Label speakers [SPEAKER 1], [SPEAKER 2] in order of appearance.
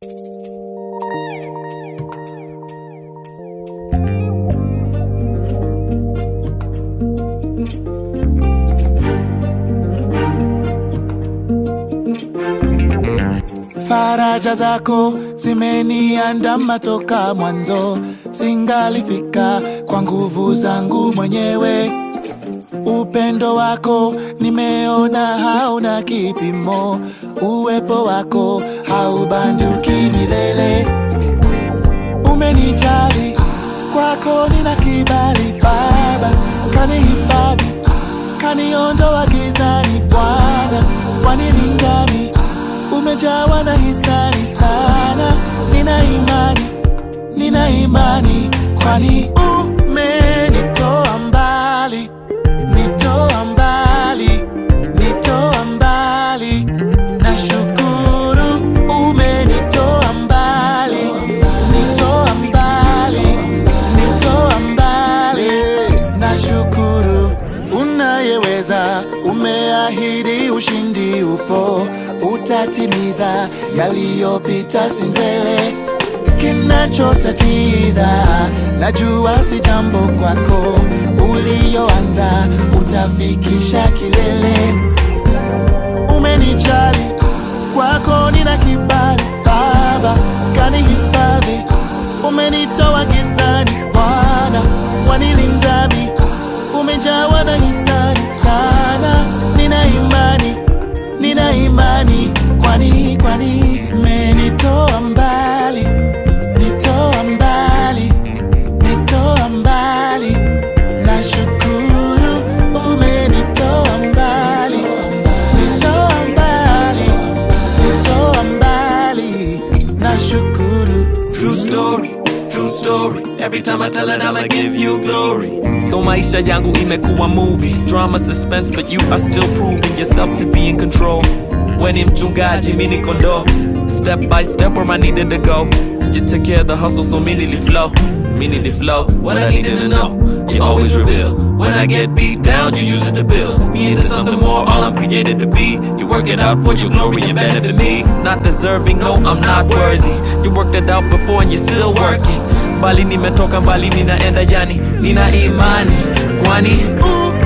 [SPEAKER 1] Faraja zako zimeniandama toka mwanzo, singalifika kwa nguvu zangu mwenyewe. Upendo wako nimeona hauna kipimo, uwepo wako haubanduki milele. Umenijali, kwako nina kibali Baba, kanihifadhi, kaniondoa gizani Bwana, wanilindani umejawa na hisani sana, nina imani, nina imani, kwani umenitoa mbali, nitoa mbali, nitoa mbali, nashukuru umenitoa mbali, nitoa mbali, nitoa mbali, nashukuru unayeweza, umeahidi ushindi upo utatimiza yaliyopita, si mbele kinachotatiza. Najua si jambo kwako, ulioanza utafikisha kilele. Umenijali, kwako nina kibali Baba, kanihifadhi, umenitoa gizani Bwana, wanilindami, umejawa na hisani sana, nina imani nina imani, kwani kwani menitoa mbali, nitoa mbali, nitoa mbali, nashukuru umenitoa mbali, nitoa mbali, nitoa mbali, nashukuru
[SPEAKER 2] True story, true story. Every time I tell it, I'ma give you glory. Though maisha yangu imekuwa movie, drama, suspense, but you are still proving yourself to be in control. When ni mchungaji, mi ni kondoo. Step by step where I needed to go. You took care of the hustle, so me nearly flow. Me nearly flow. What I needed to know, you always reveal. When I get beat down, you use it to build me into something more. All I'm created to be. You work it out for your glory and benefit me. Not deserving, no, I'm not worthy. You worked it out before and you're still working. Mbali nimetoka, mbali ninaenda, yani nina imani, kwani